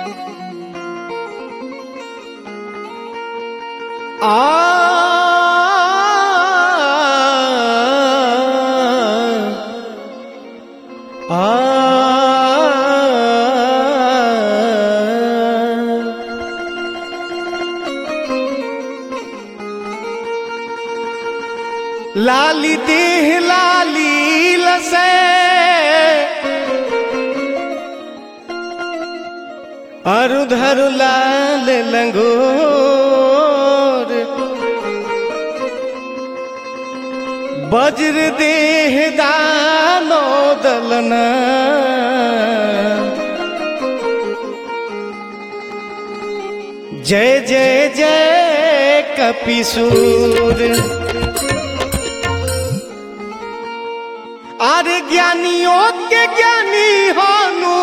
लाली देह लाली लसे अरुधर लाल लंगोर वज्र देह दानो दलना जय जय जय कपिसूर अरे ज्ञानियों के ज्ञानी हानु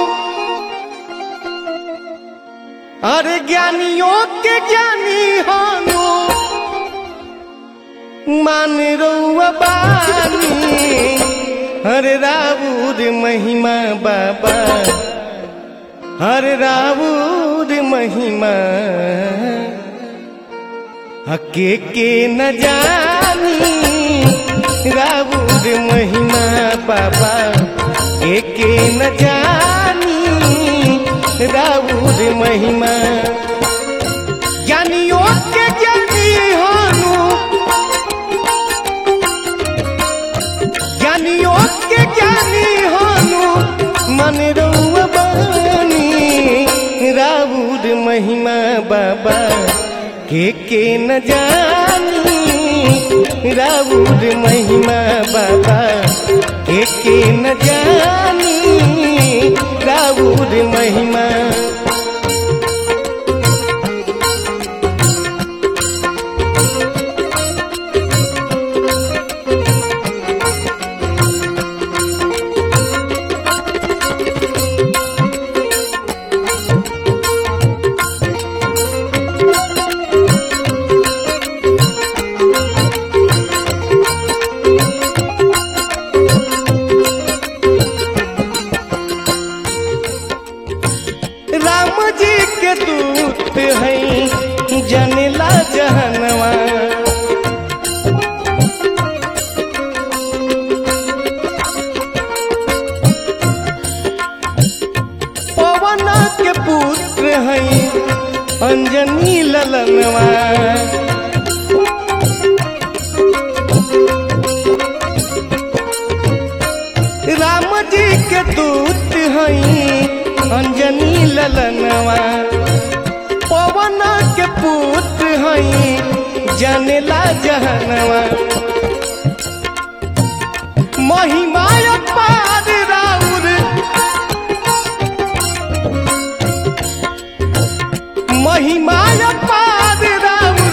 अरे ज्ञानियों के ज्ञानी हानु मान रउआ बानी हरे रावुर महिमा बाबा हरे रावुर महिमा हके के न जानी रावुर महिमा बाबा के के न जानी रावुर महिमा ज्ञानियों के ज्ञानी हानु ज्ञानियों के ज्ञानी हानु मन रउआ बानी रावुर महिमा बाबा के के न जानी रावुर महिमा बाबा के के न जानी रावुर महिमा राम जी के दूत हैं जनिला जहनवा पवन के पुत्र हैं अंजनी ललनवा राम जी के दूत हैं अंजनी ललनवा पवन के पुत्र हैं जनेला जहनवा महिमा पार राउर महिमा पार राउर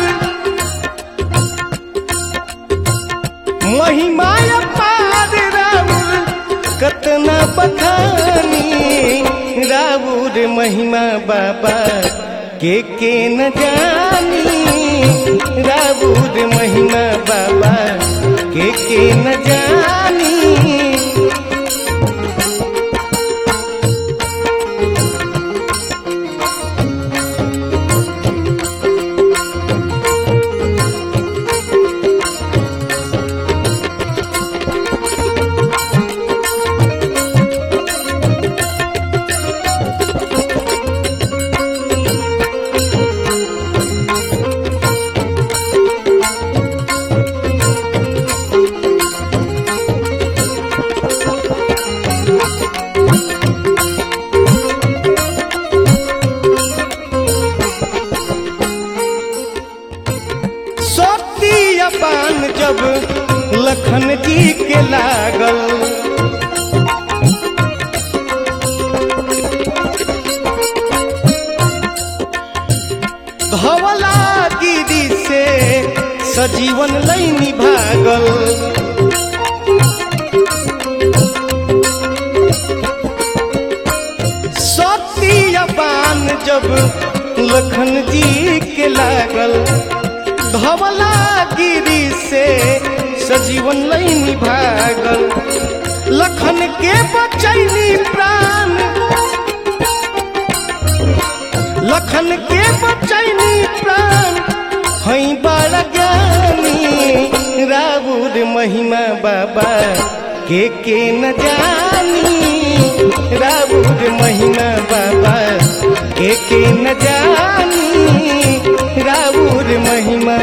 महिमा पार राउर कतना बखानी राउर महिमा बाबा के के न जानी राउर महिमा बाबा के के न जानी शक्ति अपान जब लखन जी के लागल धवला गिरी से सजीवन लैनी भागल शक्ति अपान जब लखन जी के लागल धवला गिरी से सजीवन लैनी भागल लखन के बचैनी प्राण लखन के बचैनी प्राण हई बड़ा ज्ञानी राबुर महिमा बाबा के के न जानी राबुर महिमा बाबा के के न जानी राबुर महिमा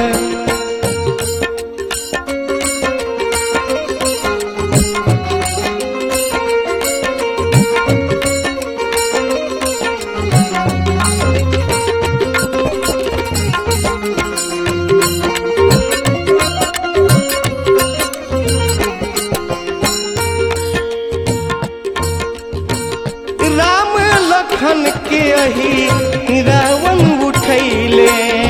राम लखन के अही रावण उठैले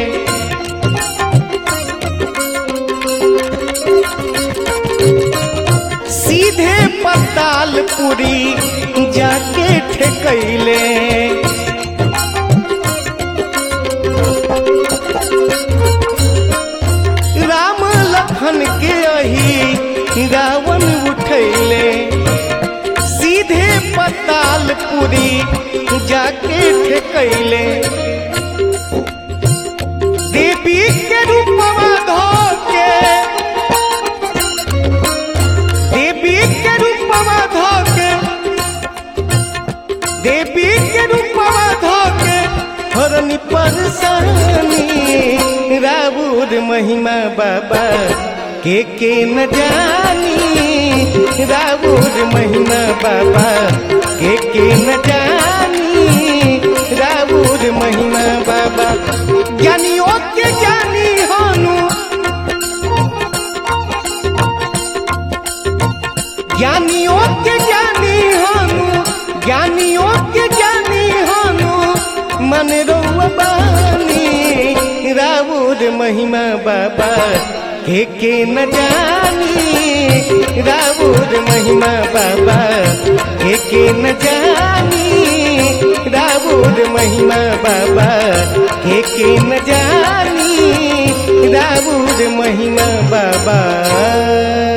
सीधे पतालपुरी जाके ठेकैले राम लखन के अही रावण उठैले सीधे पतालपुरी जाके ठेकैले देवी के रूपवा धोके देवी के रूपवा धोके देवी के रूपवा धोके हरनी परसानी राबुर महिमा बाबा के के न जानी राबुर महिमा बाबा के के न जानी राबुर महिमा बाबा ज्ञानियों के ज्ञानी हानु ज्ञानियों के ज्ञानी हानु ज्ञानियों के ज्ञानी हानु मन रोबानी राबुर महिमा बाबा के के न जानी राबुर महिमा बाबा के के न जानी राबुर महिमा बाबा के के न जानी राबुर महिमा बाबा